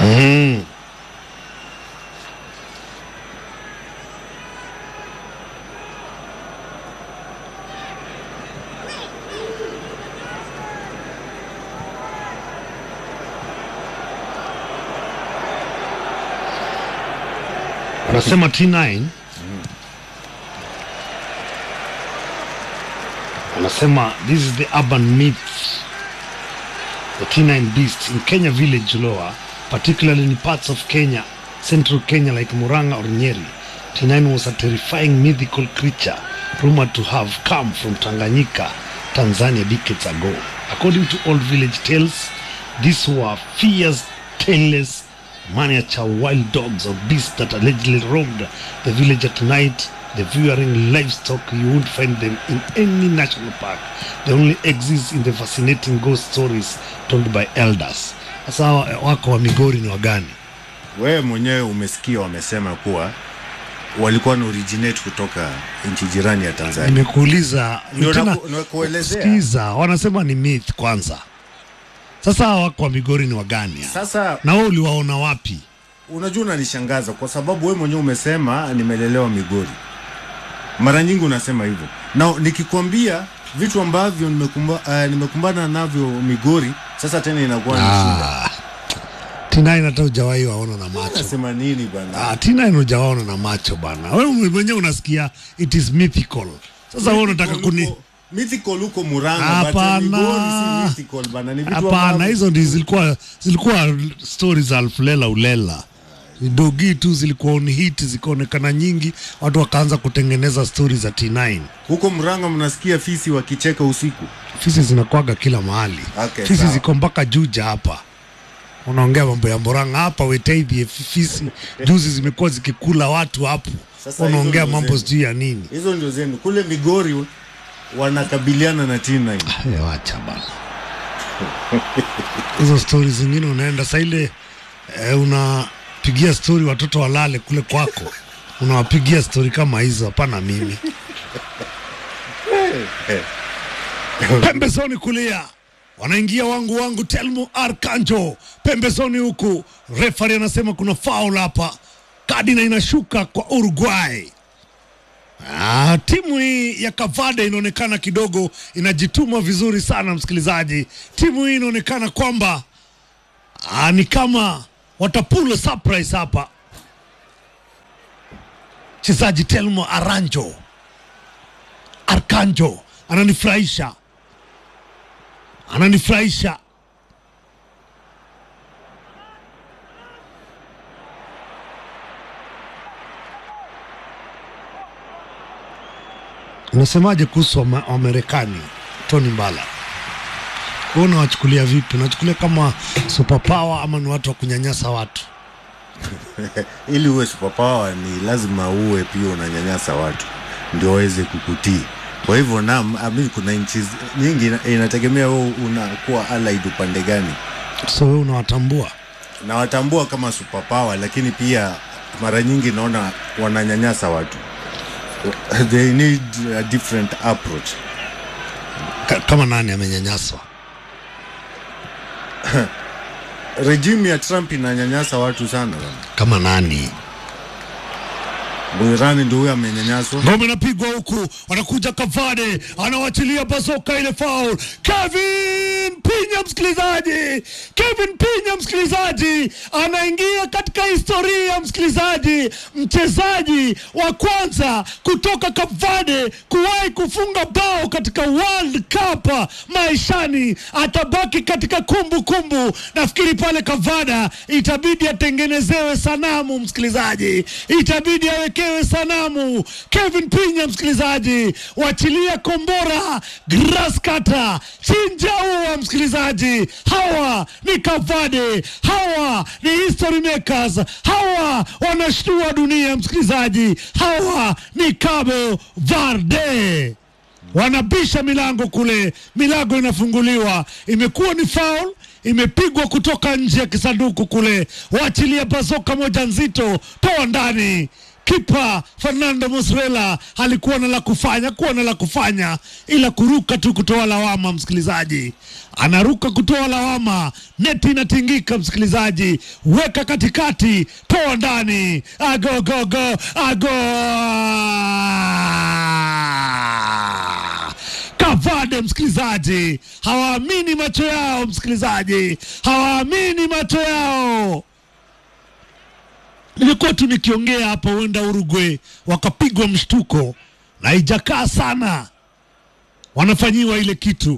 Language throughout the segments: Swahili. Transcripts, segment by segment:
mm. Anasema T9 anasema this is the urban myth the T9 beasts in Kenya village Loa particularly in parts of Kenya central Kenya like Muranga or Nyeri T9 was a terrifying mythical creature rumored to have come from Tanganyika Tanzania decades ago according to old village tales these were fierce tailless miniature wild dogs or beasts that allegedly roamed the village at night. The viewing livestock, you won't find them in any national park. They only exist in the fascinating ghost stories told by elders. Sasa hawa wako wa Migori ni wagani? Wewe mwenyewe umesikia wamesema kuwa walikuwa na originate kutoka nchi jirani ya Tanzania. Nimekuuliza Ndio tena, naku- nakuelezea. sikiza, wanasema ni myth kwanza. Sasa hawa wako wa Migori ni wagani? Sasa Na wewe uliwaona wapi? unajua unanishangaza kwa sababu wewe mwenyewe umesema nimelelewa Migori. Mara nyingi unasema hivyo, na nikikwambia vitu ambavyo nimekumba, uh, nimekumbana navyo Migori, sasa tena inakuwa ni shida. Ah, T9 hata hujawahi waona na macho. Nasema nini bana? Ah, T9 hujawaona na macho bana. Wewe mwenyewe unasikia it is mythical. Sasa wewe unataka kuni Huko- mythical huko Murang'a, but Hapana. Migori si mythical bana, ni vitu Hapana, ambavyo- hizo ndi zilikuwa zilikuwa stories za Alfulela Ulela. Dogi tu zilikuwa on hit zikaonekana nyingi, watu wakaanza kutengeneza stories za T9. huko Murang'a mnasikia fisi wakicheka usiku. Fisi zinakuwaga kila mahali. Okay, Fisi sawa. ziko mpaka Juja hapa. Unaongea mambo ya Murang'a hapa Wetaithi, fisi juzi zimekuwa zikikula watu hapo. Sasa Unaongea hizo ndo mambo zenu. sijui ya nini. Hizo ndio zenu. Kule Migori wanakabiliana na T9. Eh, wacha bana hizo stori zingine unaenda saa ile eh, unapigia stori watoto walale kule kwako unawapigia stori kama hizo hapana mimi pembezoni kulia wanaingia wangu wangu telmo arkanjo pembezoni huku refari anasema kuna faul hapa kadi na inashuka kwa uruguay Ah, timu hii ya Kavada inaonekana kidogo inajituma vizuri sana msikilizaji. Timu hii inaonekana kwamba ah, ni kama watapula surprise hapa. Mchezaji Telmo Aranjo Arkanjo ananifurahisha, ananifurahisha. Unasemaje kuhusu Wama- Wamarekani, Tony Mbala? Wewe unawachukulia vipi? Unachukulia kama superpower ama ni watu wa kunyanyasa watu? Ili uwe superpower ni lazima uwe pia unanyanyasa watu ndio waweze kukutii. Kwa hivyo naam, amini kuna nchi zi- nyingi ina- inategemea wewe unakuwa allied upande gani. So wewe unawatambua? Nawatambua kama superpower, lakini pia mara nyingi naona wananyanyasa watu. They need a different approach. Ka- kama nani amenyanyaswa? Regime ya Trump inanyanyasa watu sana bana. Kama nani? Mwirani ndio huyo amenyanyaswa. Ngome inapigwa huku, anakuja Kavade, anawachilia bazoka ile foul. Kevin Pinya, msikilizaji, Kevin Pinya, msikilizaji, anaingia katika historia, msikilizaji, mchezaji wa kwanza kutoka Kavade kuwahi kufunga bao katika World Cup maishani, atabaki katika kumbukumbu kumbu. Nafikiri pale Kavada itabidi atengenezewe sanamu, msikilizaji, itabidi awekewe sanamu. Kevin Pinya, msikilizaji, wachilia kombora, grass cutter, chinja ua, msikilizaji. Hawa ni Kavade, hawa ni history makers, hawa wanashtua dunia, msikilizaji. Hawa ni Cabo Verde wanabisha milango kule, milango inafunguliwa, imekuwa ni foul, imepigwa kutoka nje ya kisanduku kule, waachilia bazoka moja nzito, toa ndani. kipa Fernando Muslera alikuwa na la kufanya, kuwa na la kufanya ila kuruka tu kutoa lawama. Msikilizaji anaruka kutoa lawama, neti inatingika. Msikilizaji, weka katikati, toa ndani, agogogo ago Kavade, msikilizaji, hawaamini macho yao, msikilizaji, hawaamini macho yao. Nilikuwa tu nikiongea hapa, huenda Uruguay wakapigwa mshtuko na haijakaa sana, wanafanyiwa ile kitu.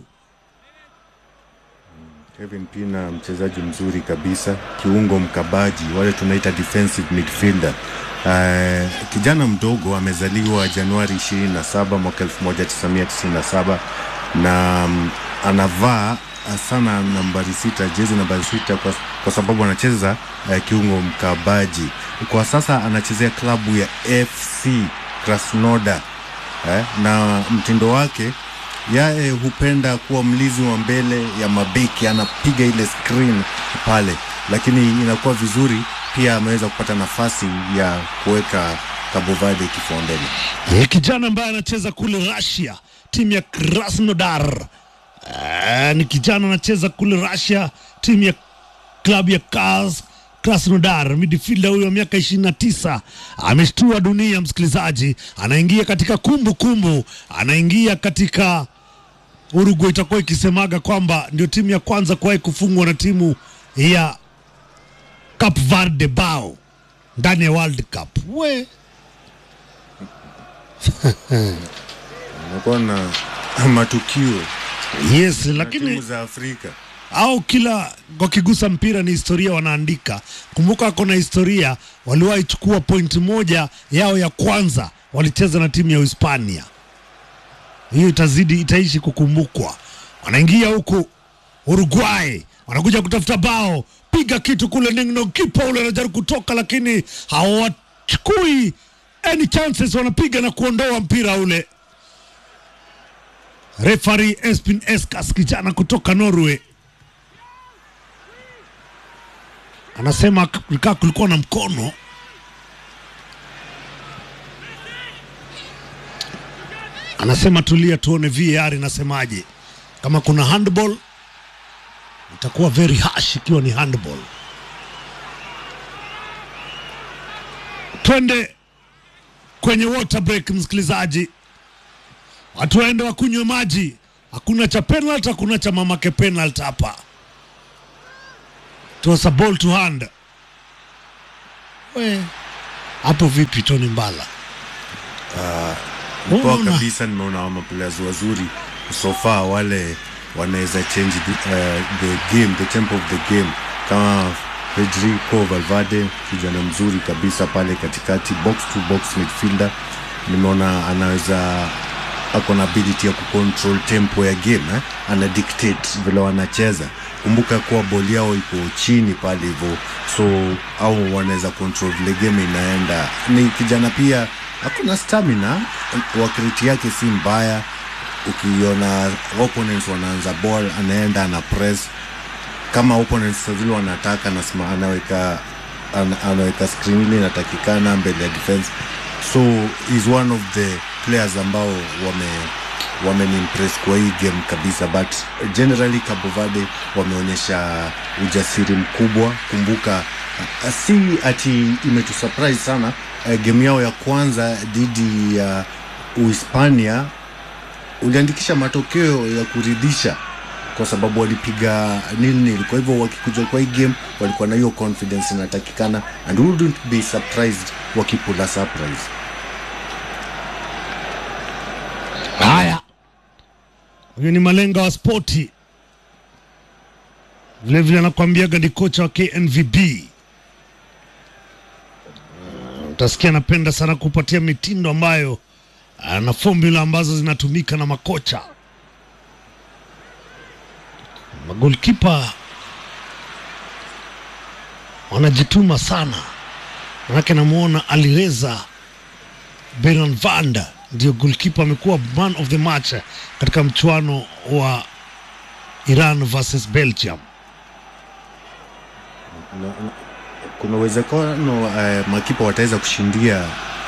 Kevin Pina mchezaji mzuri kabisa, kiungo mkabaji, wale tunaita defensive midfielder. Uh, kijana mdogo amezaliwa Januari 27 mwaka 1997 na um, anavaa sana nambari sita, jezi nambari sita kwa, kwa sababu anacheza uh, kiungo mkabaji. Kwa sasa anachezea klabu ya FC Krasnodar eh, na mtindo wake yaye hupenda kuwa mlizi wa mbele ya mabeki, anapiga ile screen pale, lakini inakuwa vizuri pia ameweza kupata nafasi ya kuweka Cabo Verde kifua mbele. Ni kijana ambaye anacheza kule Russia, timu ya Krasnodar. Eh, ni kijana anacheza kule Russia, timu ya klabu ya Kaz Krasnodar. Midfielder huyo wa miaka 29 ameshtua dunia, msikilizaji, anaingia katika kumbukumbu kumbu. anaingia katika Uruguay itakuwa ikisemaga kwamba ndio timu ya kwanza kuwahi kufungwa na timu ya Cape Verde bao ndani ya World Cup. We Unakuwa na matukio yes, na lakini timu za Afrika au kila wakigusa mpira ni historia wanaandika. Kumbuka ako na historia, waliwahi chukua pointi moja yao ya kwanza, walicheza na timu ya Hispania. Hiyo itazidi itaishi kukumbukwa. Wanaingia huku Uruguay, wanakuja kutafuta bao, piga kitu kule ningno, kipa ule anajaribu kutoka, lakini hawachukui any chances, wanapiga na kuondoa mpira ule. Refari Espin Eskas, kijana kutoka Norway, anasema kaa kulikuwa na mkono anasema tulia, tuone VAR inasemaje. Kama kuna handball itakuwa very harsh ikiwa ni handball. Twende kwenye water break, msikilizaji, watu waende wakunywe maji. Hakuna cha penalty, hakuna cha mamake penalty hapa. It was a ball to hand. We hapo vipi, Tony Mbala? Poa Unaona? kabisa, nimeona maplayers wazuri so far, wale wanaweza change the, uh, the game, the tempo of the game, kama Federico Valverde, kijana mzuri kabisa pale katikati, box to box midfielder. Nimeona anaweza ako na ability ya kucontrol tempo ya game eh? ana dictate vile wanacheza. Kumbuka kuwa boli yao iko chini pale hivyo, so au wanaweza control vile game inaenda. Ni kijana pia hakuna stamina, wakiriti yake si mbaya. Ukiona opponents wanaanza ball, anaenda ana press kama opponents vile wanataka, anasema anaweka ana, anaweka screen ile inatakikana mbele ya defense, so is one of the players ambao wame wamenimpress kwa hii game kabisa, but generally Cabo Verde wameonyesha ujasiri mkubwa. Kumbuka uh, si ati imetusurprise sana uh, game yao ya kwanza dhidi ya Uhispania uliandikisha matokeo ya kuridhisha kwa sababu walipiga nil nil. Kwa hivyo wakikuja kwa hii game walikuwa na hiyo confidence inatakikana, and wouldn't be surprised wakipula surprise. Haya, huyu ni malenga wa spoti, vilevile anakuambiaga ni kocha wa KNVB. Uh, Utasikia anapenda sana kupatia mitindo ambayo uh, na formula ambazo zinatumika na makocha. Magolkipa wanajituma sana, manake namwona Alireza Beran Vanda ndio goalkeeper amekuwa man of the match katika mchuano wa Iran versus Belgium. Na- na- kuna uwezekano uh, makipa wataweza kushindia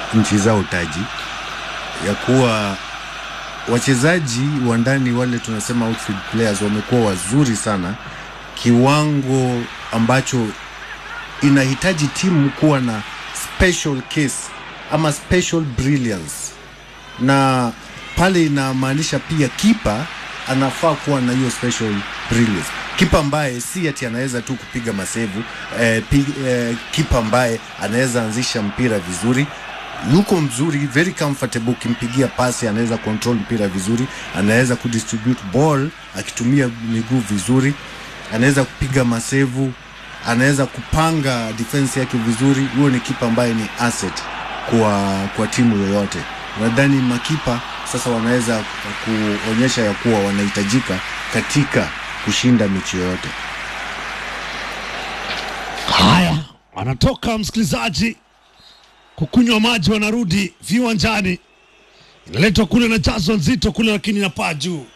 nchi zao taji ya kuwa wachezaji wa ndani wale tunasema outfield players wamekuwa wazuri sana kiwango ambacho inahitaji timu kuwa na special case ama special brilliance na pale inamaanisha pia kipa anafaa kuwa na hiyo special brilliance kipa ambaye si ati anaweza tu kupiga masevu eh, pi, eh, kipa ambaye anaweza anzisha mpira vizuri yuko mzuri very comfortable ukimpigia pasi anaweza control mpira vizuri anaweza kudistribute ball akitumia miguu vizuri anaweza kupiga masevu anaweza kupanga defense yake vizuri huyo ni kipa ambaye ni asset kwa kwa timu yoyote nadhani makipa sasa wanaweza kuonyesha ya kuwa wanahitajika katika kushinda mechi yoyote Haya, wanatoka msikilizaji kukunywa maji, wanarudi viwanjani, inaletwa kule na jazo nzito kule, lakini inapaa juu.